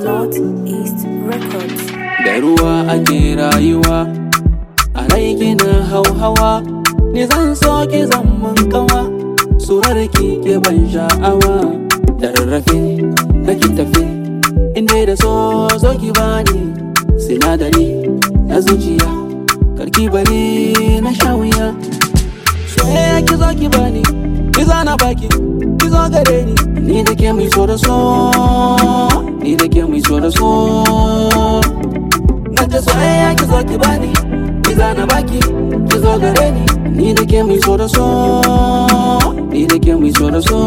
Northeast Records. da ruwa ake rayuwa a rai kina hauhawa ni zan so ki zaman kawa surar ki ke ban sha'awa da rarrafe nake tafe inda da so zo ki bani sinadari na zuciya karki bari na sha wuya soyayya ki zo ki bani ki zana baki ki zo gare ni ni da ke mai so da so ni da ke mai so da so na ta soyayya ki zo ki bani ki zana baki ki zo gare ni ni da ke mai so da so ni da ke mai so da so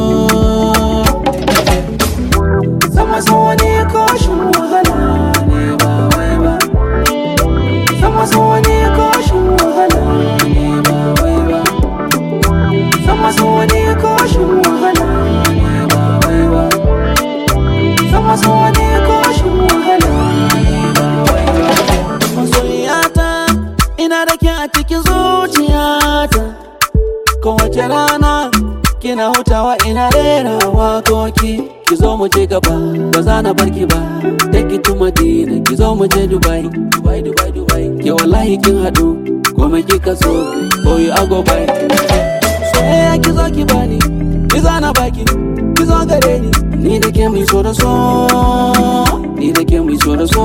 sama so wani koshin wahala ne ba wai ba sama so wani koshin wahala ne ba wai ba sama so wani koshin wahala ne ba wai ba sama so wani koshin wahala ne ba wai ba masoyiyata ina da ke a cikin zuciyata kowace rana kina hutawa ina rera wakoki ki zo mu je gaba ba za na bar ki ba take ki to Madina ki zo mu je Dubai Dubai Dubai Dubai ke wallahi kin hadu komai kika so boy I go by soyayya ki zo ki bani ki zana baki ki zo gare ni ni da ke mai so da so ni da ke mai so da so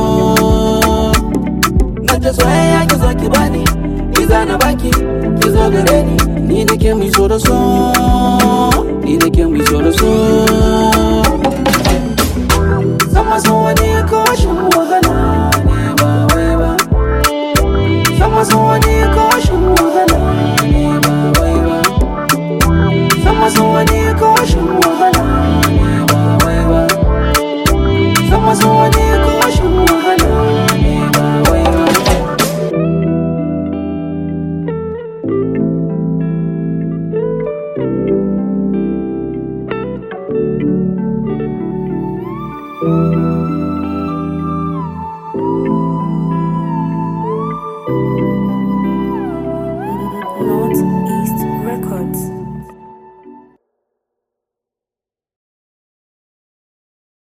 na ta soyayya ki zo ki bani ki zana baki ki zo gare ni ni da ke mai so da so ni da ke mai so da so sama so wani